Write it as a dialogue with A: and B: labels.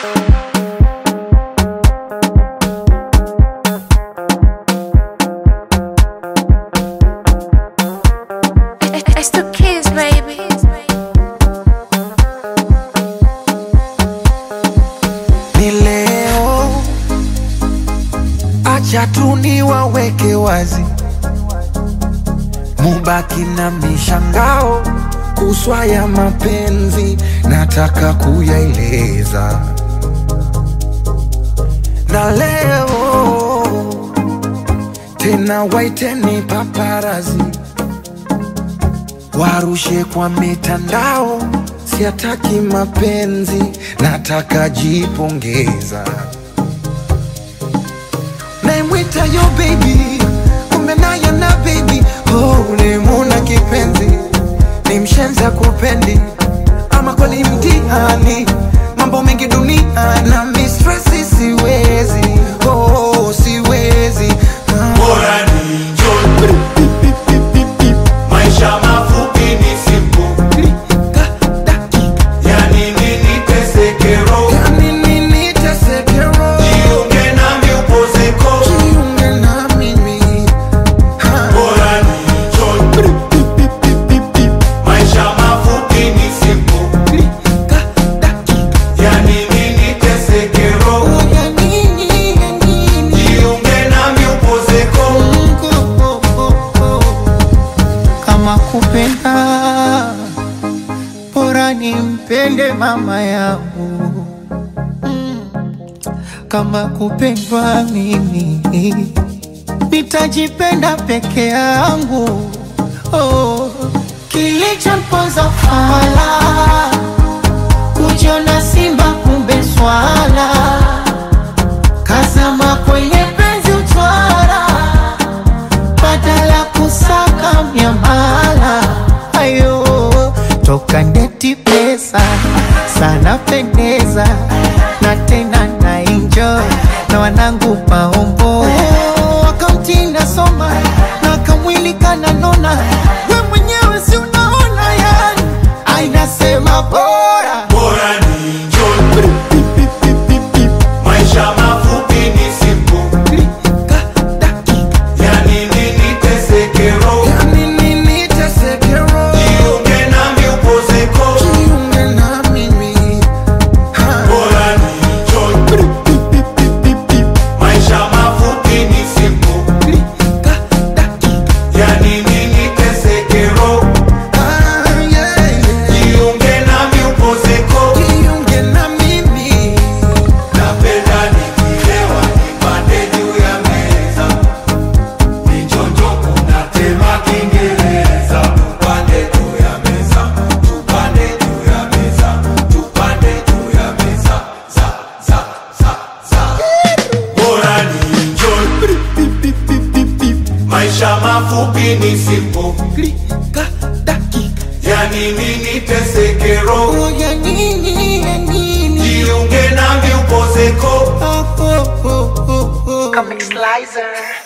A: It's the kids, baby.
B: ni leo, acha tu niwaweke wazi, mubaki na mishangao kuswa ya mapenzi, nataka kuyaeleza na leo tena, waiteni paparazi warushe kwa mitandao, siataki mapenzi, nataka jipongeza. Naimwita yo baby, kumbe naye na baby, oh, ulimuna kipenzi, ni mshenza kupendi, ama kweli mtihani, mambo mengi dunia na mistresi, siwezi oh, siwezi ah.
C: Bora ni njoni, maisha mafupi ni simple. Yani nini teseke roho,
B: Yani nini teseke roho?
C: jiunge nami upozeko.
B: Jiunge na mimi. Ha.
C: Bora ni njoni, maisha mafupi ni simple. Yani nini teseke roho,
B: Ya nini, ya nini?
C: jiunge nami upozeko.
D: kama kupenda bora nimpende mama yangu kama kupendwa mimi nitajipenda peke yangu oh. kilichomponza fala kujiona simba kumbe swala kazama kwenye penzi utwara badala kusaka miamala ayo toka ndeti pesa sana pendeza na tena na enjoy na wanangu maombo wakamtinda soma na kamwili kananona we mwenyewe si unaona yani ainasema bora
C: Bora ni njoni, maisha mafupi ni simple. Yani nini teseke roho,
B: Ya nini teseke roho?
C: jiunge nami upozeko.
B: Jiunge na mimi. Ha.
C: Bora ni njoni, maisha mafupi ni simple. Yani nini teseke roho,
B: Ah, yeah, yeah.
C: jiunge nami upozeko.
B: Jiunge na mimi.
C: Napenda nikilewa nipande juu ya meza, nichonjo kunatema Kiingereza. Tupande juu ya meza, tupande juu ya meza, tupande juu ya meza, za za za za. Bora ni enjoy, maisha mafupi ni simple,
B: Klika, dakika.
C: yani nini teseke roho,
B: Oh, ya nini, ya nini?
C: jiunge nami upozeko.
B: Oh, oh, oh, oh, oh.
A: Comic Slicer.